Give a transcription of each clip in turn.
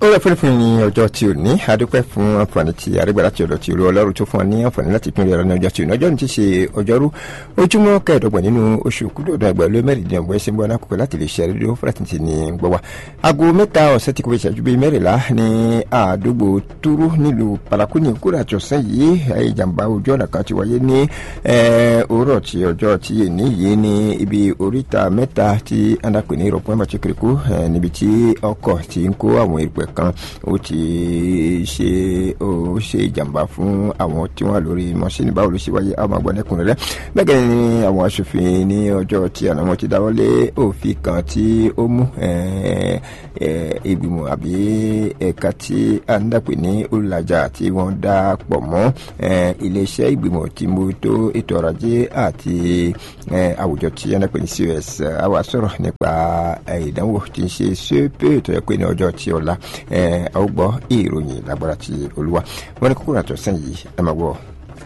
rẹ̀ fúnifún ní ọjọ́ tí ò ní adúpẹ́ fún àǹfààní tí arígbà láti ọ̀dọ̀ tí olú ọlọ́run tó fún ọ ní àǹfààní láti pínlẹ̀ ọ̀rọ̀ ní ọjọ́ tí ò ní ọjọ́ ní ti ṣe ọjọ́rú ojúmọ́ kẹẹ̀ẹ́dọ́gbọ̀n nínú oṣù kúndòdó ẹgbẹ́ ló mẹ́rìndínlọ́gbọ̀n ẹ̀sìn bọ́ nákòkò láti lè ṣe rédíò fúlàtìntì ní gbọ́ wa. aago mẹ́ta ọ̀sẹ̀ tí kò fi ṣàjú bíi mẹ́rìnlá ní àdúgbò túrú nílùú paraku ní kúrò àtọ̀sán yìí ìjàmbá ojú ọ̀nà kan ti wáyé ní òwúrọ̀ tí ọjọ́ tí èní yìí ní ibi oríta mẹ́ta tí andapè ní ìrọ̀pọ̀ ẹ̀mọ̀ tí kìrìkú níbi tí ọkọ̀ ti ń kó àwọn ìrùpẹ̀ kan ó ti ṣe ó ṣe ìjàmbá fún àwọn tí wọ́n lórí mọ́ṣíìnì báwo ló ṣe wáyé àwọn àgbọ̀n ẹ̀kúnrẹ́rẹ́ bẹ́ẹ̀ gẹ́gẹ́ ni àwọn aṣòfin ní ọjọ́ tí àná wọn ti dáwọ́lé òfin kan tí ó mú ìgbìmọ̀ àbí ẹ̀ka tí a ń dàpè ní olùlàjà tí wọ́n dá pọ̀ mọ́ iléeṣẹ́ ìgbìmọ̀ tí mo tó ètò ọrọ̀ ajé àti àwùjọ tí a ń dàpè ní cos àwa sọ̀rọ̀ nípa ìdánwò tí ń ṣe ṣépè tó yẹ pé ní ọjọ́ tí ọ̀la a ó gbọ́ ìròyìn lágbára ti olúwa wọn ní kókó àtọ̀sán yìí ẹ máa gbọ́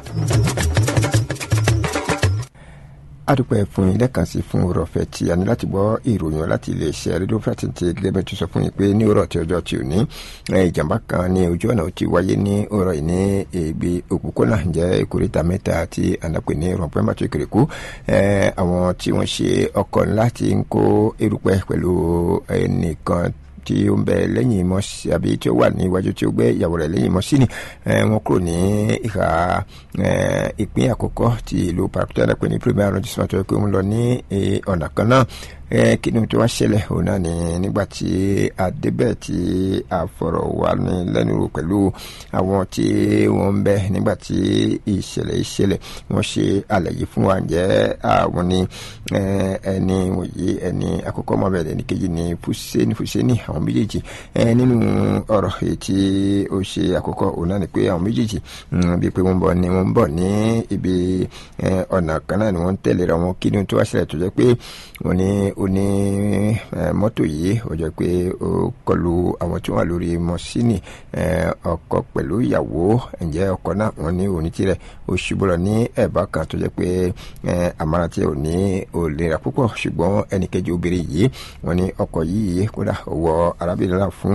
adúpẹ́ fún yín lẹ́ẹ̀kan sí fún ọ̀rọ̀fẹ́ tí a ní láti gbọ́ ìròyìn láti iléeṣẹ́ rédíò fàtìntì gẹ́gẹ́ tó sọ fún yín pé ní ọ̀rọ̀ tí ọjọ́ tí ò ní ìjàmbá kan ní ojú ọ̀nà tí wáyé ní ọ̀rọ̀ yìí ní ibi òpópónà jẹ́ ìkórìtà mẹ́ta tí ànápè ní rọ̀pẹ́ mọ́tò ìkèrèkú àwọn tí wọ́n ṣe ọkọ̀ ńlá ti ń kó erùpẹ̀ pẹ̀lú ẹnìkan tí ó ń bẹ lẹ́yìn mọ́sí àbí tí ó wà ní iwájú tí ó gbé ìyàwó rẹ̀ lẹ́yìn mọ́sí ni wọ́n kúrò ní ìhà ìpín àkọ́kọ́ ti ìlú parakutana pé ní premier arrondissement tó yẹ pé wọ́n lọ ní ọ̀nà kan náà kí ni tó wá ṣẹlẹ̀ òun náà ni nígbà tí a débẹ̀ tí a fọ̀rọ̀ wá ní lẹ́nu rò pẹ̀lú àwọn tí wọ́n ń bẹ nígbà tí ìṣẹ̀lẹ̀ ìṣẹ̀lẹ̀ wọ́n ṣe àlàyé fún wa jẹ́ àwọn ni ẹni wòye ẹni àkọ́kọ́ mọ́ bẹ̀rẹ̀ ní kejì ní fúsẹ́ni fúsẹ́ni àwọn méjèèjì nínú ọ̀rọ̀ èyí tí ó ṣe àkọ́kọ́ òun náà ni pé àwọn méjèèjì bíi pé wọ́n bọ̀ ni wọ́n bọ̀ ní ibi ọ̀nà kan náà ni wọ́n tẹ̀lé ra wọn kí ni tó wá ṣẹlẹ̀ tó jẹ́ pé wọ́n ní ó ní mọ́tò yìí ó jẹ́ pé ó kọlu àwọn tí wọ́n wà lórí mọ́sínì ọkọ pẹ̀lú ìyàwó ǹjẹ́ ọkọ náà wọ́n ní òní tirẹ̀ ó ṣubú lọ ní ẹ̀bá kan tó jẹ́ pé àmàrà tí ò ní òlera púpọ̀ ṣùgbọ́n ẹnìkejì obìnrin yìí wọ́n ní ọkọ̀ yìí kódà wọ arábìnrin náà fún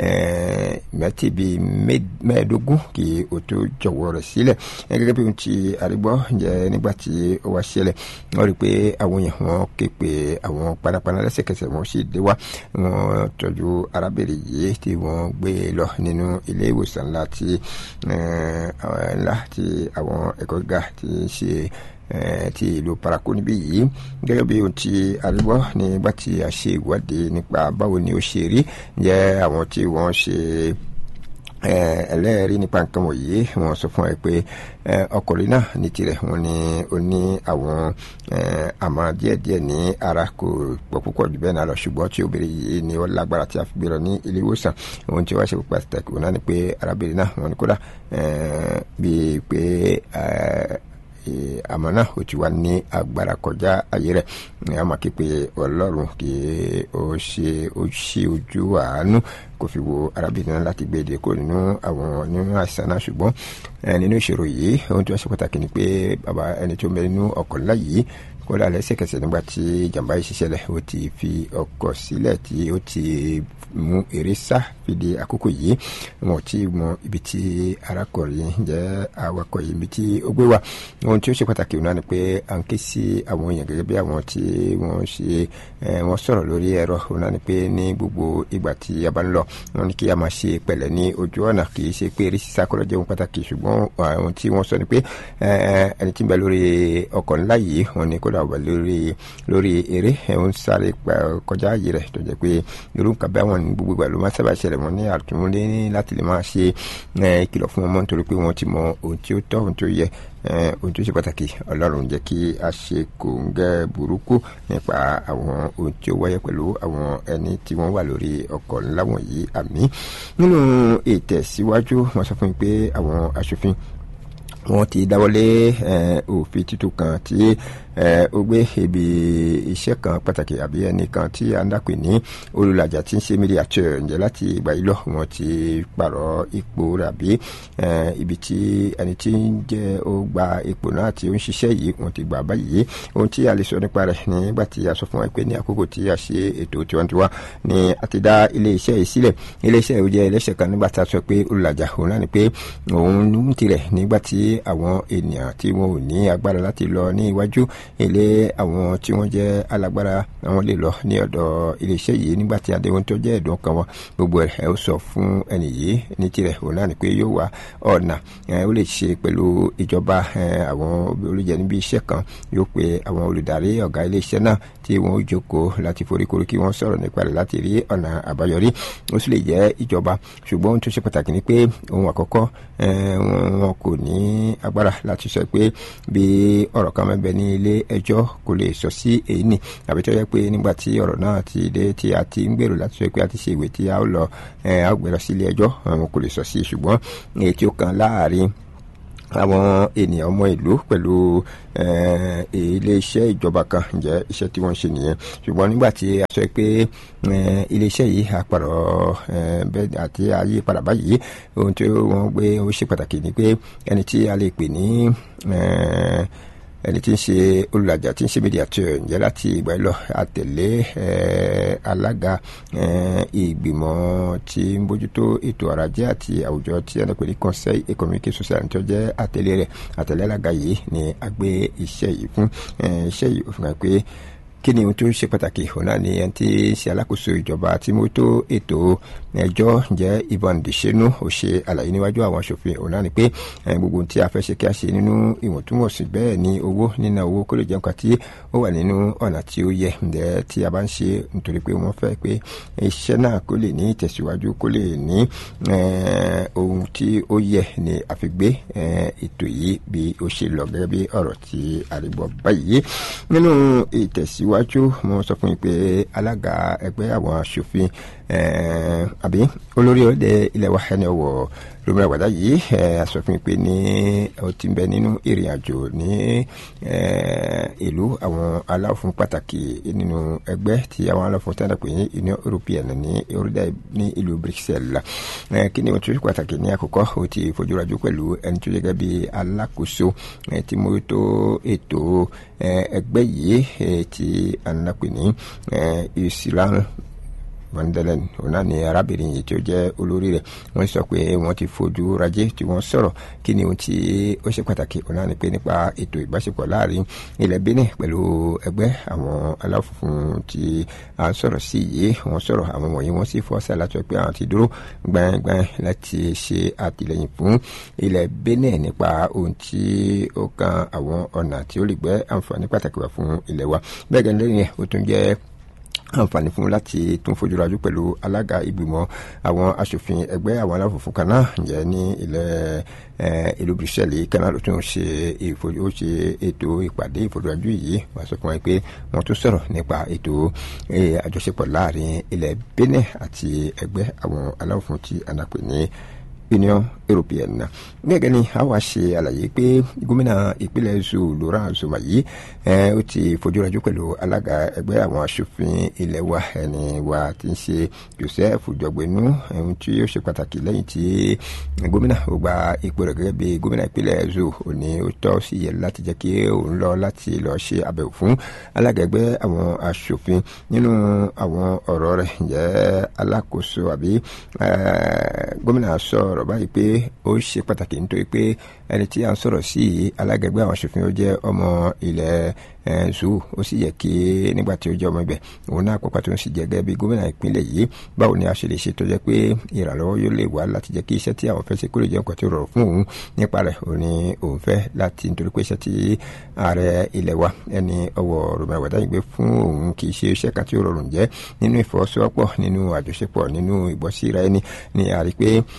mẹ́tì bíi mẹ́ẹ̀ẹ́dógún kí o tó jọ̀wọ́ rẹ̀ sílẹ̀ gẹ́gẹ́ bí ohun tí àrígbọ́ jẹ́ nígbà tí ó wá ṣẹlẹ̀ wọ́n rí i pé àwọn èèyàn wọn ké pe àwọn panápaná lẹ́sẹ̀kẹsẹ̀ wọn sì dé wá wọn tọ́jú arábìnrin yìí tí wọ́n gbé lọ nínú ilé ìwòsàn ńlá tí ńlá tí àwọn ẹ̀kọ́ gíga ti ń ṣe ti ìlú paraku níbí yìí gẹ́gẹ́ bí ohun tí àríwọ́ nígbà tí a ṣe ìwádìí nípa báwo ni ó ṣe rí jẹ́ àwọn tí wọ́n ṣe ẹlẹ́ẹ̀rí nípa nǹkan wọ̀nyí wọ́n sọ fún ẹ pé ọkùnrin náà ní tirẹ̀ wọ́n ní ó ní àwọn àmọ́ díẹ̀díẹ̀ ní ara kò pọ̀ púpọ̀ jù bẹ́ẹ̀ náà lọ ṣùgbọ́n tí obìnrin yìí ni ó lágbára tí a fi gbé lọ ní ilé ìwòsàn ohun tí wọ́n ṣe pàtàkì wọn náà ni pé arábìnrin náà wọ́n ní kódà bíi pé àmọ́ náà ó ti wá ní agbára kọjá ayé rẹ̀ a máa ké pe ọlọ́run kí ó ṣe ó ṣe ojú àánú kò fi wo arábìnrin náà láti gbé èdè kó nínú àwọn nínú àìsàn náà ṣùgbọ́n nínú ìṣòro yìí ohun tí wọ́n ṣe pàtàkì ni pé bàbá ẹni tó ń bẹ nínú ọkọ̀ ńlá yìí kódà lẹ́sẹ̀kẹsẹ̀ nígbà tí ìjàmbá yìí ṣiṣẹ́lẹ̀ ó ti fi ọkọ̀ sílẹ̀ tí ó ti mú eré sá fìdí àkókò yìí wọn ò tí mọ ibi tí arákùnrin jẹ́ awakọ̀ yìí ibi tí ó gbé wà ohun tí ó ṣe pàtàkì náà ni pé à ń ké sí àwọn èèyàn gẹ́gẹ́ bí àwọn tí wọ́n ṣe wọ́n sọ̀rọ̀ lórí ẹ̀rọ náà ni pé ní gbogbo ìgbà tí a bá ń lọ wọn ni kí a máa ṣe pẹ̀lẹ́ ní ojú ọ̀nà kì í ṣe pé eré sísá kọ́ ló jẹ́ ohun pàtàkì ṣùgbọ́n àwọn tí wọ́n sọ ni pé ẹni tí ń bẹ lórí ọkọ̀ ńlá yìí wọn ni kódà wà lórí lórí eré ẹ̀hún sáré kọjá ààyè rẹ̀ tó jẹ́ pé irú nǹkan bẹ́ẹ̀ wọn ní gbogbo ìgbà ló máa sábà ṣẹlẹ̀ wọn ní àtúnlé láti lè máa ṣe ìkìlọ̀ fún ọmọ nítorí pé wọ́n ti mọ ohun tí ó tọ́ ohun tí ó yẹ ohun tó ṣe pàtàkì ọlọ́run jẹ́ kí a ṣe kòǹgẹ́ burúkú nípa àwọn ohun tí ó wáyé pẹ̀lú àwọn ẹni tí wọ́n wà lórí ọkọ̀ ńlá wọ̀nyí àmì nínú ìtẹ̀síwájú wọ́n sọ fún mi pé àwọn aṣòfin wọ́n ti dáwọ́lé òfin tuntun kan tí ó gbé ibi iṣẹ́ kan pàtàkì àbí ẹnìkan tí a ń dàpè ní olùlàjà tí ń ṣe mídíà tó ǹjẹ́ láti ìgbà yìí lọ wọn ti pààrọ̀ ipò rẹ̀ àbí ibi tí ẹni tí ń jẹ́ ó gba ipò náà tí ó ń ṣiṣẹ́ yìí wọn ti gbà báyìí ohun tí a lè sọ nípa rẹ̀ nígbà tí a sọ fún wa pé ní àkókò tí a ṣe ètò tiwantiwa ni a ti dá ilé iṣẹ́ yìí sílẹ̀ ilé iṣẹ́ yìí jẹ́ ẹlẹ́ṣẹ̀ kan nígbà tí a sọ pé olùlàjà òun náà ni pé òun ń tirẹ̀ nígbà tí àwọn ènìyàn tí wọn ò ní agbára láti lọ ní iwájú ilé àwọn tí wọ́n jẹ́ alágbára àwọn lè lọ ní ọ̀dọ̀ ilé iṣẹ́ yìí nígbà tí adéwọ́n tó jẹ́ ẹ̀dùn kan wọn gbogbo ẹ̀ ó sọ fún ẹnì yìí ní tirẹ̀ òun náà ni pé yóò wá ọ̀nà ó lè ṣe pẹ̀lú ìjọba àwọn olùjẹ níbi iṣẹ́ kan yóò pe àwọn olùdarí ọ̀gá ilé iṣẹ́ náà tí wọ́n ó jókòó láti foríkorí kí wọ́n sọ̀rọ̀ nípa rẹ̀ láti rí ọ̀nà àbáyọrí ó sì lè jẹ́ ìjọba ṣùgbọ́n ohun tó ṣe pàtàkì ni pé ohun àkọ́kọ́ wọn kò ní agbára láti sọ pé bí ọ̀rọ̀ kan mẹ́bẹ̀ ní ilé ẹjọ́ kò lè sọ sí èyí nì àbí tó yẹ pé nígbà tí ọ̀rọ̀ náà ti dé tí a ti ń gbèrò láti sọ pé a ti ṣe ìwé tí a ó lọ a ó gbé lọ sí ilé ẹjọ́ wọn kò lè sọ sí ṣùgbọ́n èyí tí ó kan láàrin àwọn ènìyàn ọmọ ìlú pẹ̀lú iléeṣẹ́ ìjọba kan jẹ́ iṣẹ́ tí wọ́n ń ṣe nìyẹn ṣùgbọ́n nígbà tí a sọ pé iléeṣẹ́ yìí àpàrọ̀ bẹ́ẹ̀ àti ayé padà báyìí ohun tí wọ́n gbé ó ṣe pàtàkì ni pé ẹni tí a lè pè ní ẹni tí ń ṣe olùlàjà tí ń ṣe media tó ǹjẹ́ láti ìgbà yìí lọ àtẹ̀lé alága ìgbìmọ̀ tí ń bójútó ètò ọrọ̀ ajé àti àwùjọ tí ẹni pè ní conseil économique social tó jẹ́ àtẹ̀lé rẹ̀ àtẹ̀lé alága yìí ni a gbé iṣẹ́ yìí fún iṣẹ́ yìí ó fi hàn pé kí ni ohun tó ṣe pàtàkì òun náà ni ẹni tí ń ṣe alákòóso ìjọba tí mo tó ètò ẹjọ́ jẹ́ Ivan Deshenu ó ṣe àlàyé níwájú àwọn aṣòfin òun náà ni pé gbogbo ohun tí a fẹ́ ṣe kí a ṣe nínú ìwọ̀ntúnwọ̀nsì bẹ́ẹ̀ ni owó nínú owó kó lè jẹ́ nǹkan tí ó wà nínú ọ̀nà tí ó yẹ ǹjẹ́ tí a bá ń ṣe nítorí pé wọ́n fẹ́ pé iṣẹ́ náà kó lè ní ìtẹ̀síwájú kó lè ní ohun tí ó yẹ ni àfigbé ètò yìí bí ó ṣe lọ gẹ́gẹ́ bí ọ̀rọ̀ tí àrígbọ̀ báyìí nínú ìtẹ̀síwájú iwájú mo sọ fún yín pé alága ẹgbẹ́ àwọn aṣòfin àbí olórí ọdẹ ilẹ̀ wa ẹni ọwọ́ lómìnira àgbàdá yìí a sọ fún yín pé ní ó ti ń bẹ nínú ìrìn àjò ní ìlú àwọn aláwọ̀fún pàtàkì nínú ẹgbẹ́ tí àwọn aláwọ̀fún tí wọ́n pè ní Union European ní orílẹ̀ ní ìlú Bruxelles kí ni ohun tó ṣe pàtàkì ní àkọ́kọ́ ó ti fojúrajú pẹ̀lú ẹni tó gẹ́gẹ́ bí alákòóso tí mo tó ètò ẹgbẹ́ yìí tí a ń pè ní Islam vandalen òun náà ni arábìnrin yìí tí ó jẹ́ olórí rẹ̀ wọ́n sọ pé wọ́n ti fojú rajé tí wọ́n sọ̀rọ̀ kí ni ohun tí ó ṣe pàtàkì òun náà ni pé nípa ètò ìbáṣepọ̀ láàrin ilẹ̀ Benin pẹ̀lú ẹgbẹ́ àwọn aláfunfun tí a ń sọ̀rọ̀ sí yìí wọ́n sọ̀rọ̀ àwọn wọ̀nyí wọ́n sì fọ́ọ́sà láti sọ pé àwọn ti dúró gbẹ̀ngbẹ̀ng láti ṣe àtìlẹ́yìn fún ilẹ̀ Benin nípa ohun tí ó kan àwọn ọ̀nà tí ó lè gbẹ́ àǹfààní pàtàkì wá fún ilẹ̀ wa bẹ́ẹ̀ gẹ́gẹ́ lẹ́yìn ó tún jẹ́ àǹfààní fún láti tún fojúrajú pẹ̀lú alága ìgbìmọ̀ àwọn aṣòfin ẹgbẹ́ àwọn aláfòfin kan náà ǹjẹ́ ní ilẹ̀ ìlú Brussels kan náà ló tún ṣe ìfojú ó ṣe ètò ìpàdé ìfojúrajú yìí wọ́n sọ fún wa pé wọ́n tún sọ̀rọ̀ nípa ètò àjọṣepọ̀ láàrin ilẹ̀ Benin àti ẹgbẹ́ àwọn aláfòfin tí a náà pè ní Union European gẹ́gẹ́ ni a wá ṣe àlàyé pé gómìnà ìpínlẹ̀ Zoo Laurent Zuma yìí ó ti fojúrajú pẹ̀lú alága ẹgbẹ́ àwọn aṣòfin ilẹ̀ wa ẹni wa ti ń ṣe Joseph Jọgbẹ́nu ohun tí ó ṣe pàtàkì lẹ́yìn tí gómìnà ó gba ipò rẹ̀ gẹ́gẹ́ bí gómìnà ìpínlẹ̀ Zoo ó ní ó tọ́ sí yẹ láti jẹ́ kí òun lọ láti lọ ṣe àbẹ̀wò fún alága ẹgbẹ́ àwọn aṣòfin nínú àwọn ọ̀rọ̀ rẹ̀ jẹ́ alákòóso àbí gómìnà sọ̀rọ̀ báyìí pé ó ṣe pàtàkì nítorí pé ẹni tí a ń sọ̀rọ̀ sí alága ẹgbẹ́ àwọn aṣòfin ó jẹ́ ọmọ ilẹ̀ zoo ó sì yẹ kí nígbà tí ó jẹ́ ọmọ ibẹ̀ òun náà pàpà tó ń sì jẹ́ gẹ́gẹ́ bí gómìnà ìpínlẹ̀ yìí báwo ni a ṣe lè ṣe tó jẹ́ pé ìrànlọ́wọ́ yóò lè wá láti jẹ́ kí iṣẹ́ tí àwọn fẹ́ ṣe kó lè jẹ́ nǹkan tí ó rọrùn fún òun nípa rẹ̀ òun ni òun fẹ́ láti nítorí pé iṣẹ́ tí ààrẹ ilẹ̀ wa ẹni ọwọ́ rògbòmọ̀ àgbàdá yìí gbé fún òun kì í ṣe iṣẹ́ kan tí ó rọrùn jẹ́ nínú ìfọwọ́sowọ́pọ̀ nínú àjọṣepọ̀ nínú ìgbọ́síra ẹni ni a rí pé gbogbo rẹ̀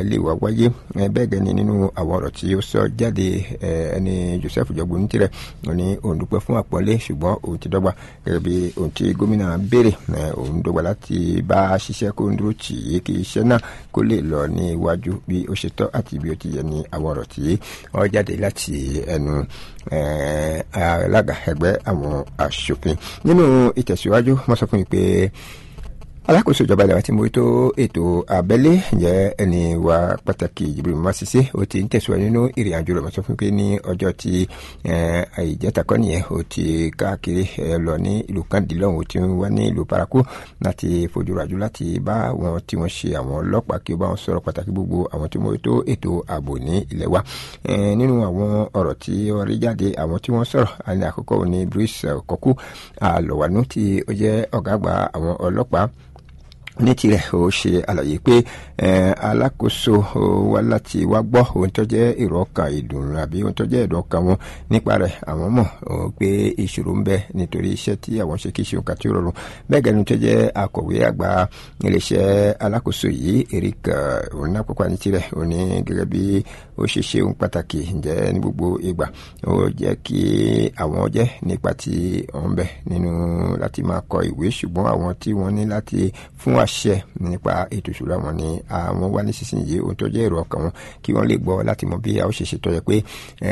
ilé wa wáyé bẹ́ẹ̀ gẹ́ni nínú àwọn ọ̀rọ̀ tí ó sọ jáde ẹni Joseph jọgbó ní tirẹ̀ ó ní òun dúpẹ́ fún àpọ́nlé ṣùgbọ́n òun ti dọ́gba gẹ́gẹ́ bí ohun tí gómìnà béèrè òun dọ́gba láti bá a ṣiṣẹ́ kó ń dúró tì í kí iṣẹ́ náà kó lè lọ ní iwájú bí ó ṣe tọ́ àti bí ó ti yẹ ní àwọn ọ̀rọ̀ tí wọ́n jáde láti ẹnu alága ẹgbẹ́ àwọn aṣòfin nínú ìtẹ̀síwájú wọ́n sọ fún mi pé alákòóso ìjọba ilẹ̀ wa ti mójútó ètò abẹ́lé jẹ́ ẹni wa pàtàkì Jibril Masisi ó ti ń tẹ̀síwájú nínú ìrìn àjò rẹ̀ sọ fún pé ní ọjọ́ tí ìjẹta nìyẹn ó ti káàkiri lọ ní ìlú kandilọ́hún ó ti wá ní ìlú paraku láti fojú rajú láti bá àwọn tí wọ́n ṣe àwọn ọlọ́pàá kí ó bá wọn sọ̀rọ̀ pàtàkì gbogbo àwọn tí mójútó ètò ààbò ní ilẹ̀ wa nínú àwọn ọ̀rọ̀ tí wọ́n rí jáde àwọn tí wọ́n sọ̀rọ̀ àní àkọ́kọ́ ní Bruce Kọ́kú àlọ́wánú tí ó jẹ́ ọ̀gá àgbà àwọn ọlọ́pàá ní tirẹ̀ ó ṣe àlàyé pé alákòóso wa láti wá gbọ́ ohun tó jẹ́ èrò ọkàn ìdùnnú àbí ohun tó jẹ́ èrò ọkàn wọn nípa rẹ̀ àwọn mọ̀ pé ìṣòro ń bẹ nítorí iṣẹ́ tí àwọn ṣe kí ṣe nǹkan tí ó rọrùn bẹ́ẹ̀ gẹ́nu tó jẹ́ akọ̀wé àgbà iléeṣẹ́ alákòóso yìí Eric onínápọ̀pá ní tirẹ̀ ó ní gẹ́gẹ́ bí ó ṣe ṣe ohun pàtàkì ǹjẹ́ ní gbogbo ìgbà ó jẹ́ kí àwọn jẹ́ nípa tí wọ́n ń bẹ nínú láti máa kọ ìwé ṣùgbọ́n àwọn tí wọ́n ní láti fún àṣẹ nípa ètò ìṣúra wọn ni àwọn wá nísinsìnyí ohun tó jẹ́ èrò ọkàn wọn kí wọ́n lè gbọ́ láti mọ bí a ó ṣe ṣe tọ́jọ́ pé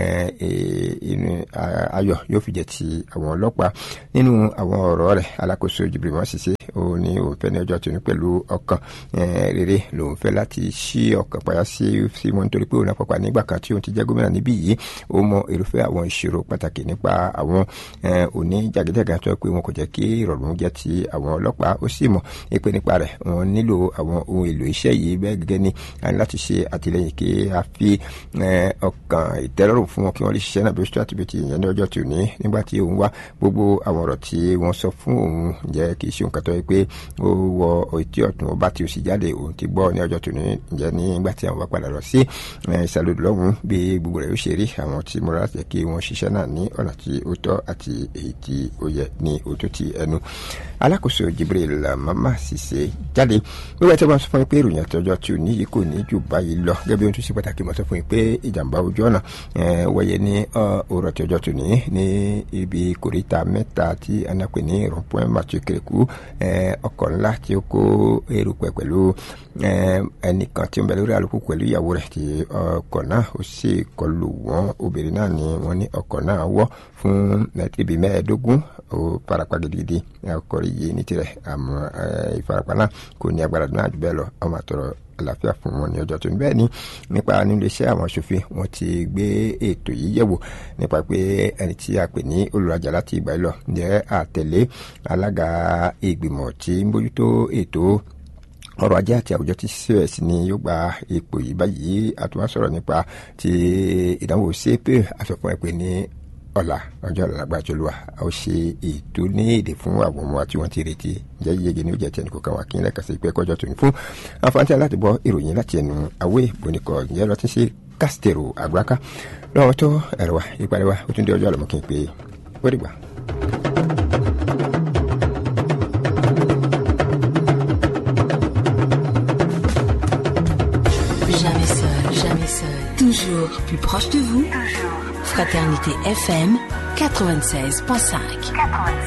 ayọ̀ yóò fi jẹ́ ti àwọn ọlọ́pàá nínú àwọn ọ̀rọ̀ rẹ̀ alákòóso Jibril Masisi ó ní òun fẹ́ ní ọjọ́ tó ní pẹ̀lú ọkàn rere lòun fẹ́ láti ṣí ọkàn payá sí sí wọn nítorí pé òun àpapọ̀ nígbà kan tí òun ti jẹ́ gómìnà níbí yìí ó mọ irúfẹ́ àwọn ìṣòro pàtàkì nípa àwọn òní jàgídẹ́gà tó pé wọn kò jẹ́ kí ìrọ̀rùn jẹ́ ti àwọn ọlọ́pàá ó sì mọ̀ pé nípa rẹ̀ wọn nílò àwọn ohun èlò iṣẹ́ yìí bẹ́ẹ̀ gẹ́gẹ́ ni a ní láti ṣe àtìlẹyìn kí a fi ọkàn ìtẹ́lọ́rùn fún wọn kí wọ́n lè ṣiṣẹ́ náà bí ó ṣe àti bí ti yẹn ní ọjọ́ tí ò ní nígbà tí òun wá gbogbo àwọn ọ̀rọ̀ tí wọ́n sọ fún òun jẹ́ kì í ṣe nǹkan tó yẹ pé ó wọ etí ọ̀tún ọba tí ó sì jáde òun ti gbọ́ ní ọjọ́ tó ní jẹ́ nígbà tí àwọn bá padà lọ sí ìsàlódì lọ́hùn bí gbogbo rẹ̀ ó ṣe rí àwọn tí mo rà jẹ́ kí wọ́n ṣiṣẹ́ náà ní ọ̀nà tí ó tọ́ àti èyí tí ó yẹ ní òtún ti ẹnu alákòóso Jibril Mama Sise jáde wíwá tí wọ́n sọ fún mi pé ìròyìn àtọ́jọ́ tí ò ní yìí kò ní jù báyìí lọ gẹ́gẹ́ bí ohun tó ṣe pàtàkì mọ̀ sọ fún mi pé ìjàmbá ojú ọ̀nà wáyé ní òrò tí ọjọ́ tó ní ní ibi kòríta mẹ́ta tí anápè ní rọ̀pọ̀ màtúkẹ̀kù ọkọ̀ ńlá tí ó kó erùpẹ̀ pẹ̀lú ẹnìkan tí ó ń bẹ lórí àlùkù pẹ̀lú ìyàwó rẹ̀ tí ọkọ̀ náà ó sì kọlù wọ́n obìnrin náà ni wọ́n ní ọkọ̀ náà wọ́ fún ibi mẹ́ẹ̀ẹ́dógún ó farapa gidigidi ọkọ̀ yìí ní tirẹ̀ àmọ́ ìfarapa náà kò ní agbára náà jù bẹ́ẹ̀ lọ ọmọ àtọ̀rọ̀ àlàáfíà fún wọn ní ọjọ́ tó ní bẹ́ẹ̀ ni nípa nílé iṣẹ́ àwọn aṣòfin wọn ti gbé ètò yìí yẹ̀wò nípa pé ẹni tí a pè ní olùrajà láti ìgbà yìí lọ jẹ́ àtẹ̀lé alága ìgbìmọ̀ tí ń bójútó ètò ọrọ̀ ajé àti àwùjọ tí cos ni yóò gba ipò yìí báyìí àtúwá sọ̀rọ̀ nípa ti ìdánwò cpe àsọfún ẹ̀ pé ní ọ̀la ọjọ́ àlágbàjọlúwa a ó ṣe ètò ní èdè fún àwọn ọmọ tí wọ́n ti retí jẹ́ yíyege ní oúnjẹ tí ẹnì kọ̀ọ̀kan wà kí n lẹ́ka sí pé kọjọ́ tòun fún àǹfààní láti gbọ́ ìròyìn láti ẹnu àwé bonikọ̀ ǹjẹ́ lọ tí ń ṣe kásítẹ̀rù àgbáká lọ́wọ́ tó ẹ̀rọ wa ìparí wa ó tún dé ọjọ́ àlọ́mọ́ kí n pé ó dìgbà. Jamais seul, jamais seul. Toujours plus proche de vous. Fraternité FM 96.5.